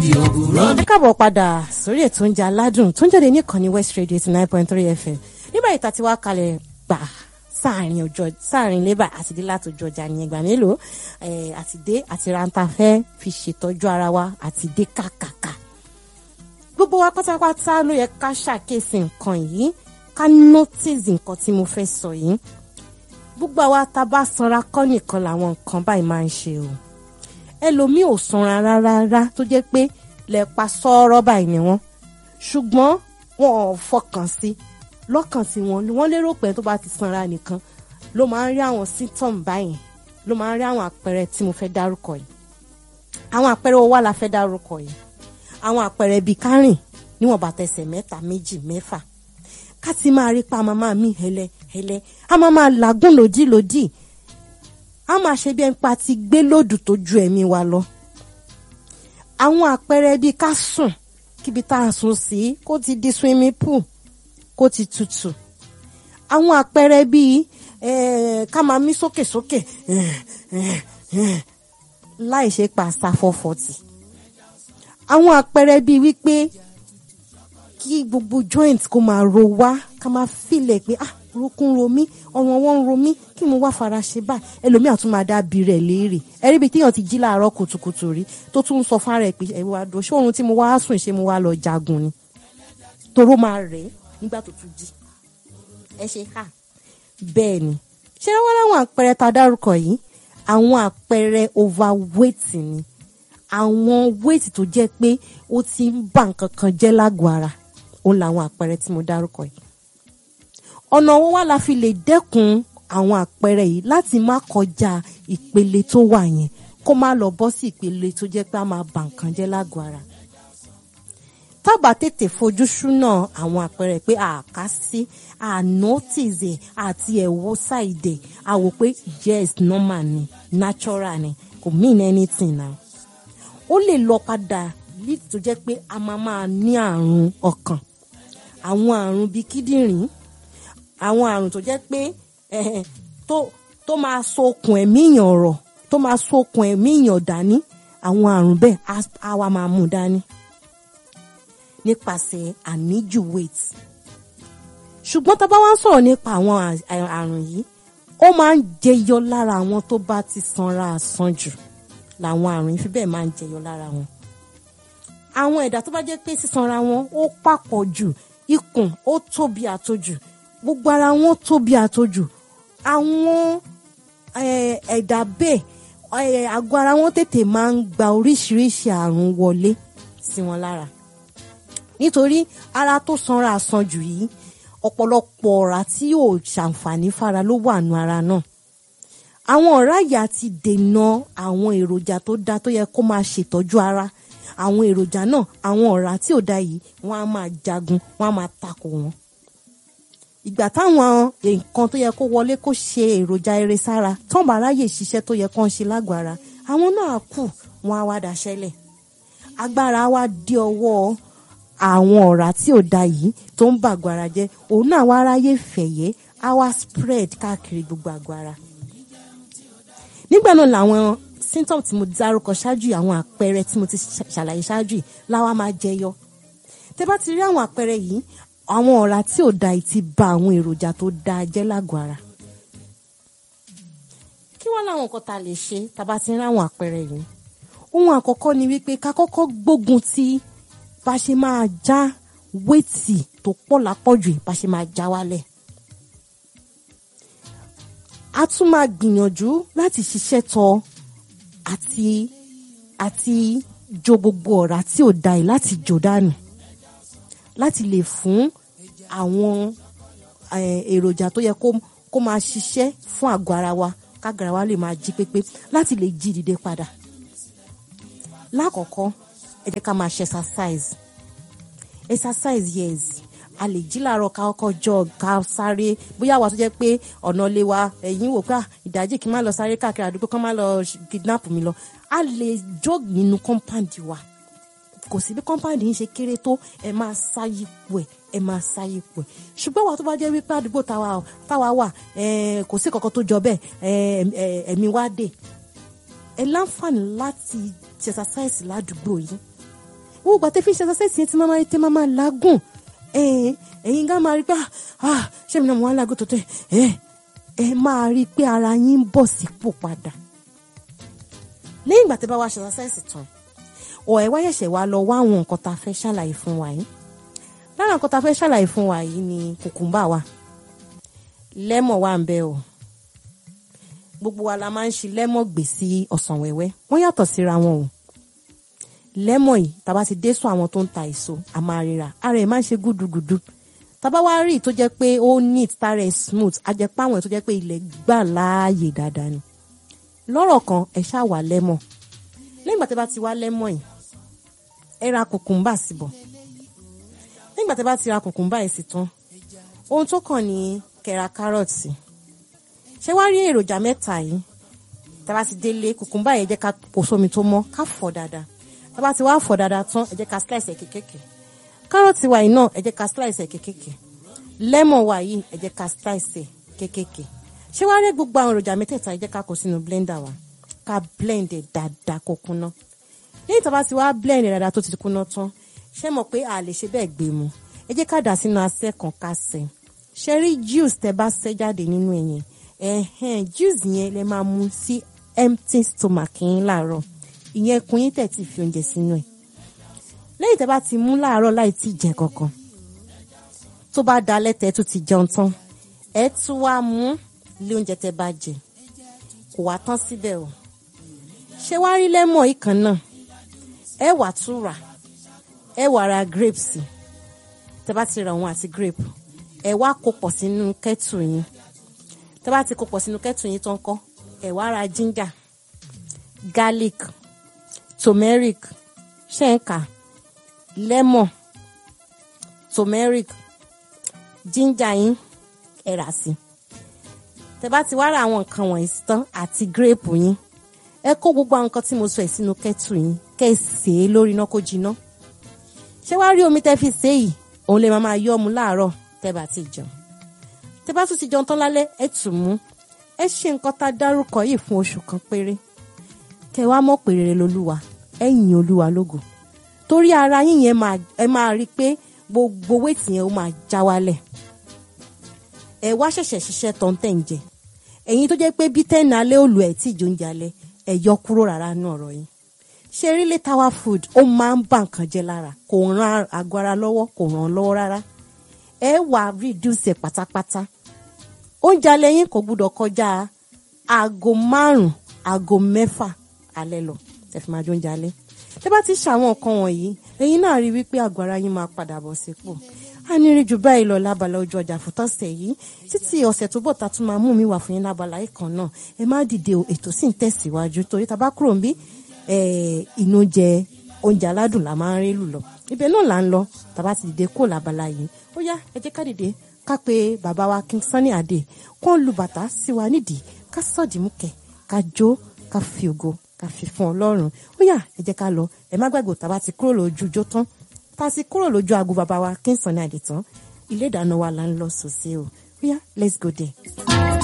ẹ káàbọ̀ padà sórí ètò oúnjẹ aládùn tó ń jáde ní ìkànnì west radio eighty nine point three fm nígbà yìí tàti wá kalẹ̀ gbà sáàrin ọjọ́ sáàrin lébà àti dé láti ọjọ́ ọjà ní ẹgbà mélòó àti dé àti rántà fẹ́ fi ṣètọ́jú ara wa àti dé kàkàkà gbogbo wa pátápátá ló yẹ ká ṣàkíyèsí nǹkan yìí ká notice nǹkan tí mo fẹ́ sọ yìí gbogbo àwa tá a bá sanra kọ́ nìkan làwọn nǹkan báyìí máa ń ṣe o ẹlòmíì ò sanra rárá tó jẹ́ pé lẹ́pa sọ́ọ́rọ́ báyìí ni wọ́n ṣùgbọ́n wọn ò fọkàn sí lọ́kàn sí wọn wọ́n lérò pé tó bá ti sanra nìkan ló máa ń rí àwọn symptom báyìí ló máa ń rí àwọn àpẹẹrẹ tí mo fẹ́ dárúkọ yìí àwọn àpẹẹrẹ wo wá la fẹ́ dárúkọ yìí àwọn àpẹẹrẹ bíi kárìn níwọ̀n bàtà ẹsẹ̀ mẹ́ta méjì mẹ́fà ká ti máa rí pa màmá mi hẹlẹ hẹlẹ a máa máa làágùn lòdì lòdì a máa ṣe bí ẹni pa ti gbé lòdù tó ju ẹ̀mí wa lọ àwọn àpẹẹrẹ bíi ká sùn kíbi tá a sùn sí kó ti di swimming pool kó ti tutù àwọn àpẹẹrẹ bíi ká máa mí sókè sókè láì ṣe pa àsáfọ́fọ́tì àwọn àpẹẹrẹ bíi wípé kí gbogbo joint kó máa ro wá ká máa fílẹ̀ pé ah orúnkún ro mí ọrùn ọwọ́ ń ro mí kí mo wá fara ṣe báyìí ẹlòmíà tún máa dábì rẹ̀ léèrè ẹ̀rí bíi téèyàn ti jí láàárọ̀ kùtùkùtù rí tó tún ń sọ fún ara ẹ̀ pé ẹ̀wọ̀ àdó ṣé oorun tí mo wá sùn ṣé mo wá lọ jagun ni toró máa rẹ̀ nígbà tó tún jí ẹ ṣe hà bẹ́ẹ̀ ni ṣé wọ́n láwọn àpẹẹrẹ tá a dárúkọ yìí àwọn àpẹẹrẹ overweight ni àwọn weight tó jẹ́ pé ó ti ń bà nǹkan kan jẹ́ lágọ̀ọ́ ara òun làwọn àpẹẹrẹ tí mo dárúkọ yìí ọ̀nà wo wá la fi lè dẹ́kun àwọn àpẹẹrẹ yìí láti má kọjá ìpele tó wà yẹn kó má lọ bọ́ sí ìpele tó jẹ́ pé a máa bà nǹkan jẹ́ lágọ̀ọ́ ara tábà tètè fojú súnà àwọn àpẹẹrẹ pé àká sí ànótìzẹ àti ẹ̀wọ́ ṣàìdẹ̀ àwò pé yes normal ni natural ni kò mean anything now ó lè lọ padà lead tó jẹ́ pé a máa máa ní àrùn ọkàn àwọn àrùn bíi kíndìnrín àwọn àrùn tó jẹ́ pé tó tó máa sokùn ẹ̀mí èèyàn rọ̀ tó máa sokùn ẹ̀mí èèyàn dání àwọn àrùn bẹ́ẹ̀ á wá máa mú dání nípasẹ̀ àníjù weight ṣùgbọ́n tá a bá wá ń sọ̀rọ̀ nípa àwọn àrùn yìí ó máa ń jẹyọ lára àwọn tó bá ti sanra àsanjù làwọn àrùn yìí fi bẹ́ẹ̀ máa ń jẹyọ lára wọn àwọn ẹ̀dá tó bá jẹ́ pé sísanra wọn ó papọ̀ jù ikùn ó tóbi àtojù gbogbo ara wọn tóbi àtojù àwọn ẹ̀dá bẹ́ẹ̀ àgọ́ ara wọn tètè máa ń gba oríṣiríṣi àrùn wọlé sí wọn lára nítorí ara tó sanra àsanjù yìí ọ̀pọ̀lọpọ̀ ọ̀rá tí yóò ṣàǹfààní fara ló wà nù ara náà àwọn ọ̀rá yìí ti dènà àwọn èròjà tó dáa tó yẹ kó máa ṣètọ́jú ara àwọn èròjà náà àwọn ọ̀rá tí ò da yìí wọ́n á máa jagun wọ́n á máa takò wọ́n. ìgbà táwọn nǹkan tó yẹ kó wọlé kó ṣe èròjà eré sára tán bá ráyè ṣiṣẹ́ tó yẹ kó ń ṣe lágọ̀ọ́ ara àwọn náà kù wọ́n á wá daṣẹ́lẹ̀. agbára wa dé ọwọ́ àwọn ọ̀rá tí ò da yìí tó ń bàgọ́ ara jẹ́ òun náà wá ráyè fẹ̀yẹ́ á wá spread káàkiri gbogbo àgọ́ ara. nígbà náà làwọn symptom tí mo dárúkọ ṣáájú àwọn àpẹẹrẹ tí mo ti ṣàlàyé ṣáájú yìí láwa máa jẹyọ tẹ bá ti rí àwọn àpẹẹrẹ yìí àwọn ọ̀rá tí ò da yìí ti ba àwọn èròjà tó da jẹ́ lágọ̀ọ́ ara kí wọ́n láwọn nǹkan tá a lè ṣe tá a bá ti rí àwọn àpẹẹrẹ yìí ohun àkọ́kọ́ ni wípé ká kọ́kọ́ gbógun ti bá ṣe máa já wéètì tó pọ̀ lápọ̀jù bá ṣe máa já wálẹ̀ a tún máa gbìyànjú láti ṣiṣẹ́ tọ àti àti jo gbogbo ọ̀rá tí ò da yìí láti jò dànù láti lè fún àwọn èròjà tó yẹ kó máa ṣiṣẹ́ fún àgọ́ ara wa kágara wa lè máa jí pépé láti lè jí dìde padà lákọ̀ọ́kọ́ ẹ jẹ́ ká máa ṣe exercise exercise yes a lè jí làárọ̀ ká kọ́kọ́ jog ká sáré bóyá àwa tó jẹ́ pé ọ̀nà lè wa ẹ̀yìn wò pé ìdájí kí n má lọ sáré káàkiri àdúgbò kán má lọ kidnap mi lọ a lè jog nínú compound wa kò sí bí compound yìí ṣe kéré tó ẹ máa sáyípo ẹ ẹ máa sáyípo ẹ ṣùgbọ́n wà tó bá jẹ́ wípé àdúgbò táwa wà kò sí kankan tó jọ bẹ́ẹ̀ ẹ̀mí wá dé ẹ láǹfààní láti exercise ládùúgbò yìí wọ́n gbà tẹ́ fi ṣe exercise yẹn tí máa máa tẹ́ máa máa làágùn ẹ̀yin gá máa rí pé ah ṣé mi náà mo wá lágùn tó tẹ̀ ẹ̀ ẹ máa rí i pé ara yín ń bọ̀ sípò padà lẹ́yìn ìgbà tẹ́ bá wá ṣe exercise tán ọ̀ ẹ̀ wá ṣẹ̀ṣẹ̀ wá lọ wá àwọn nǹkan tá a fẹ́ ṣàlàyé fún wa yìí lára nǹkan tá a fẹ́ ṣàlàyé fún wa yìí ni kùkùmbà wa lẹ́mọ̀ wà ń bẹ o gbogbo wa la máa ń ṣe lẹ́mọ̀ gbè sí ọsàn wẹ́wẹ́ wọ́n yàtọ̀ síra wọn o lẹ́mọ̀ yìí tá a bá ti dé sọ àwọn tó ń ta èso a máa ríra ara ẹ̀ máa ń ṣe gúdugùdu tá a bá wá rí i tó jẹ́ pé ó neat tára ẹ̀ smooth a jẹ́ pé àwọn ẹ̀ tó jẹ́ pé ilẹ̀ gbà láàyè dáadáa ni lọ́rọ̀ kan ẹ̀ ṣáà wà lẹ́mọ̀ lẹ́yìn ìgbà tí a bá ti wá lẹ́mọ̀ yìí ẹ ra kùkùmbà síbọ̀ lẹ́yìn ìgbà tí a bá ti ra kùkùmbà yìí sí tán ohun tó kàn ní kẹra kárọ̀tì ṣé wàá rí èròjà mẹ́ta yìí tá a bá ti délé kùkùmbà yẹn jẹ́ ká pò sómi tó mọ́ ká fọ̀ dáadáa tá a bá ti wá fọ̀ dáadáa tán ẹ jẹ́ ká slice ẹ̀ kékèké kárọ̀tì wa yìí náà ẹ jẹ́ ká slice ẹ̀ kékèké lẹ́mọ̀n wa yìí ẹ jẹ́ ká slice ẹ̀ kékèké ṣé wàá rí gbogbo àwọn èròjà mẹ́tẹ̀ẹ̀ta ẹ jẹ́ ká kó sínú blender wa ká blend ẹ̀ dáadáa kó kúná lẹ́yìn tá a bá ti wá blend ẹ̀ dáadáa tó ti kúná tán ṣé mọ̀ pé a lè ṣe bẹ́ẹ̀ gbé mu ẹ jẹ́ ká dà sínú asẹ́ kan ká sẹ́ ṣe rí juice tẹ bá sẹ́ jáde nínú ẹ̀yẹn ẹ̀hẹ́n juice yẹn lẹ máa mu sí empty stomach yín láàárọ̀ ìyẹn kun yín tẹ̀ tí fi oúnjẹ sínú ẹ̀ lẹ́yìn tẹ bá ti mú láàárọ̀ láì tí jẹ kankan tó bá dalẹ́ tẹ tó ti jẹun tán ẹ tún wá mú lé oúnjẹ tẹ bá jẹ kò wá tán síbẹ̀ o ṣé wá rí lẹ́mọ̀ yìí kan náà ẹ wà tún rà ẹ wà ra grapes tẹ bá ti ra òun àti grape ẹ wá kó pọ̀ sínú kẹ́tù yín tẹ bá ti kó pọ̀ sínú kẹ́tù yín tó ń kọ́ ẹ wá ra ginger garlic turmeric ṣẹ́ǹkà lemon turmeric ginger yín ẹ rà sí tẹ bá ti wá ra àwọn nǹkan wọ̀nyí tán àti grape yín ẹ kó gbogbo àwọn nǹkan tí mo sọ ẹ̀ sínú kẹ́tù yín kẹ́ ẹ sè é lórí iná kó jiná ṣé wàá rí omi tẹ́ fi sè é yìí òun lè máa máa yọ ọmú láàárọ̀ tẹ́ bá ti jẹun tẹ́ bá tún ti jẹun tán lálẹ́ ẹ tún mú ẹ ṣe nǹkan tá a dárúkọ yìí fún oṣù kan péré kẹ́ wá mọ̀ pé rere lolúwa ẹ yìn olúwa lógo torí ara yín yẹn ẹ máa rí i pé gbogbo wéètì yẹn ó máa já wálẹ̀ ẹ wá ṣẹ̀ṣẹ̀ ṣiṣẹ́ tán tẹ̀ ń jẹ ẹ̀yin tó jẹ́ pé bí tẹ́ẹ̀nì alẹ́ òlù ẹ̀ tí ìjọ ń jalẹ̀ ẹ yọ kúrò rárá nú ọ̀rọ̀ yín ṣe rí létawá food ó máa ń bà nǹkan jẹ́ lára kò ran àgọ́ ara lọ́wọ́ kò ràn án lọ́wọ́ rárá ẹ wà reduce ẹ̀ pátápátá oúnjẹ alẹ́ yín kò gbúdọ̀ kọjá aago márùn-ún aago mẹ́fà alẹ́ lọ ẹ fi máa jẹ oúnjẹ alẹ́ tẹ́ bá ti ṣàwọn nǹkan wọ̀nyí ẹ̀yin náà rí wípé àgọ́ ara yín máa padà bọ̀ sípò a ní rí jù báyìí lọ lábala ojú ọjà fún tọ́sẹ̀ yìí títí ọ̀sẹ̀ tó bọ̀ ta tún máa mú mi wà fún yín lábala ìkan náà ẹ má dìde o ètò sì ń tẹ̀síwájú torí tá a bá kúrò ń bí inú jẹ oúnjẹ aládùn la máa ń rí lù lọ ibẹ̀ náà là ń lọ tá a bá ti dìde kó lábala yìí ó yá ẹ jẹ́ ká dìde ká pe bàbá wa King Sunny Adé kó ń lu bàtà sí wa nídìí ká sọ̀dí mú kẹ̀ ká jó ká fi ògo ká fi fún Ọlọ́run ó yá ẹ jẹ́ ká lọ ẹ má gbàgbọ́ tá a bá ti kúrò lójú jó tán tá a sì kúrò lójú aago bàbá wa King Sunny Adé tán ilé ìdáná wa là ń lọ sòsè o ó yá let's go there.